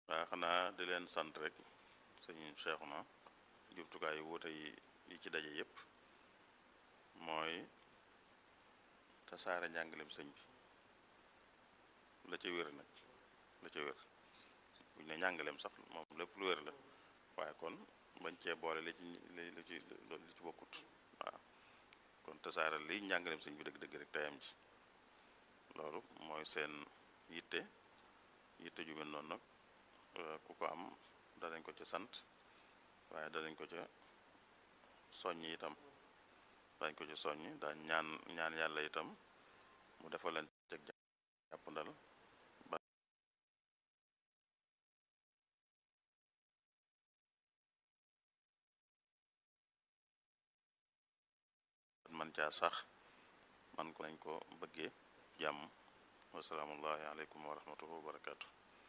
waaw xanaa di leen sant rek sëñ Cheikhouna jumtukaay yu wuute yi yi ci daje yépp mooy tasaare njàngaleem sëñ bi la ca wér nag la ca wér buñ ne njàngaleem sax moom lépp lu wér la waaye kon bañ cee boole li ci li ci li ci bokkut waaw kon tasaare li njàngaleem sëñ bi dëgg-dëgg rek tayam ci loolu mooy seen yitte yitte ju mel noonu nag ku ko am danañ ko ca sant waaye danañ ko ca soññ itam dañ ko ca soññ daañ ñaan ñaan yàlla itam mu defal leen ceg jàppandal ba man caa sax man ko nañ ko bëggee jàmm wasalaamullahi aleykum wa rahmatullahi wa barakaatu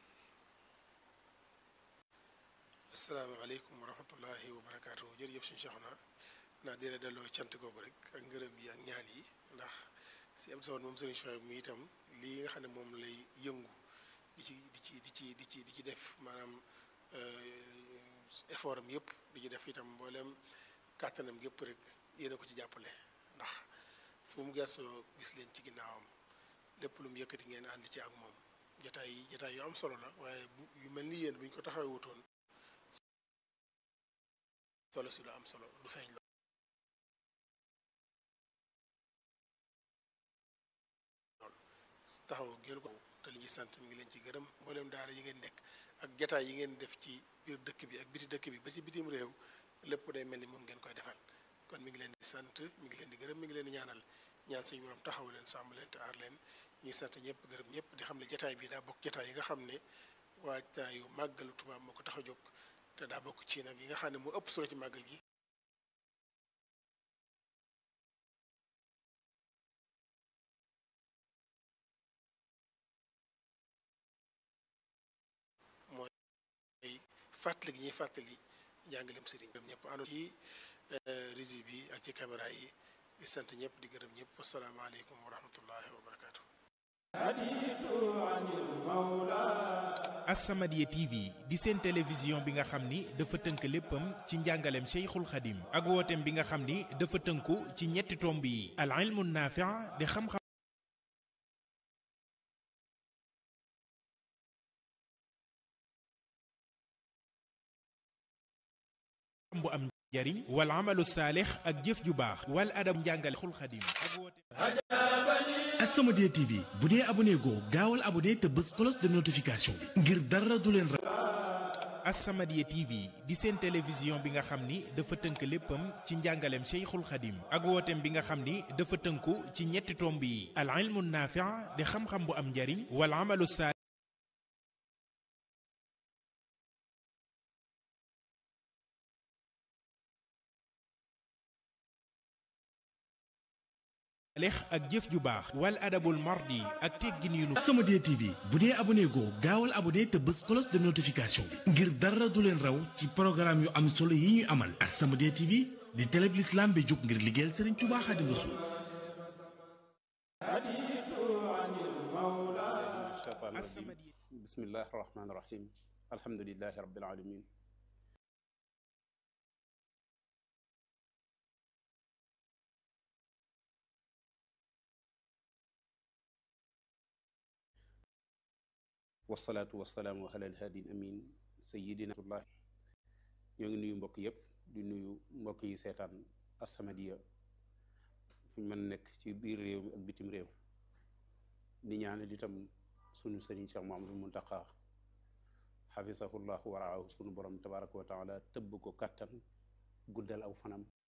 asalaamaaleykum wa rahmatullahi wa barakaatu jërëjëf suñu Cheikhouna naa dina delloo cant googu rek ak ngërëm yi ak ñaan yi ndax si Abdou Samad moom sëriñ Chouaib mi itam lii nga xam ne moom lay yëngu di ci di ci di ci di ci di ci def maanaam effort am yëpp di ci def itam mboolem kàttanam yëpp rek yéen a ko ci jàppale ndax fu mu gëstoo gis leen ci ginnaawam lépp lu mu yëkkati ngeen ànd ci ak moom jataay yi jataay yu am solo la waaye bu yu mel ni yéen bu ñu ko taxawee wutoon solo si lu am solo du feeñ lool taxaw ngeen ko te li ñuy sant mi ngi leen ci gërëm mboolem daara yi ngeen nekk ak jataay yi ngeen def ci biir dëkk bi ak biti dëkk bi ba ci bitim réew lépp day mel ni moom ngeen koy defal kon mi ngi leen di sant mi ngi leen di gërëm mi ngi leen di ñaanal ñaan suñu borom taxaw leen sàmm leen te aar leen ñuy sant ñëpp gërëm ñëpp di xam ne jataay bi daa bokk jataay yi nga xam ne waajtaayu màggalu Tuubaa moo ko tax a jóg te daa bokk ci nag yi nga xam ne moo ëpp solo ci màggal gi mooy fàttali gi ñuy fàttali njàngaleem sëriñ bi ñëpp àndoon ci régie bi ak ci caméra yi di sant ñëpp di gërëm ñëpp asalaamaaleykum wa rahmatullahi wa barakaatu. As-Samadiyya TV di seen télévision bi nga xam ni dafa tënk léppam ci njàngaleem Cheikhul Khadim ak wooteem bi nga xam ni dafa tënku ci ñetti tomb yi al ilmu naafi' di xam-xam bu am njariñ wal amalu saalix ak jëf ju baax wal adab njàngale Cheikhul Khadim ak wooteem As-Samadiyya TV bu dee abonné goo gaawal abonné te bës cloche de notification bi ngir dara du leen ra As-Samadiyya TV di seen télévision bi nga xam ni dafa tënk léppam ci njàngaleem Cheikhul Khadim ak wooteem bi nga xam ni dafa tënku ci ñetti tomb yi al ilmu naafi' di xam-xam bu am njariñ wal amalu saalix ak jëf ju baax wal adabul mardi ak teggin yu nu As-Samadiyya TV bu dee abonné goo gaawal abonné te bës cloche de notification bi ngir dara du leen raw ci programme yu am solo yi ñuy amal As-Samadiyya TV di télé bi l'islam bi jóg ngir liggéeyal Serigne Touba Khadim Rassoul As-Samadiyya bismillahi rahmaani rahim alhamdulilahi rabbil alamin wasalaatu wasalaamu ala alhaadi amin sayidina tullah ñoo ngi nuyu mbokk yépp di nuyu mbokk yi seetaan As-Samadiyya fu ñu mën nekk ci biir réew mi ak bitim réew di ñaanal itam sunu sëriñ Cheikh Mouhamadou Mountakha xafisahullahu waraahu sunu borom tabaraka wa taala tëbb ko kàttan guddal aw fanam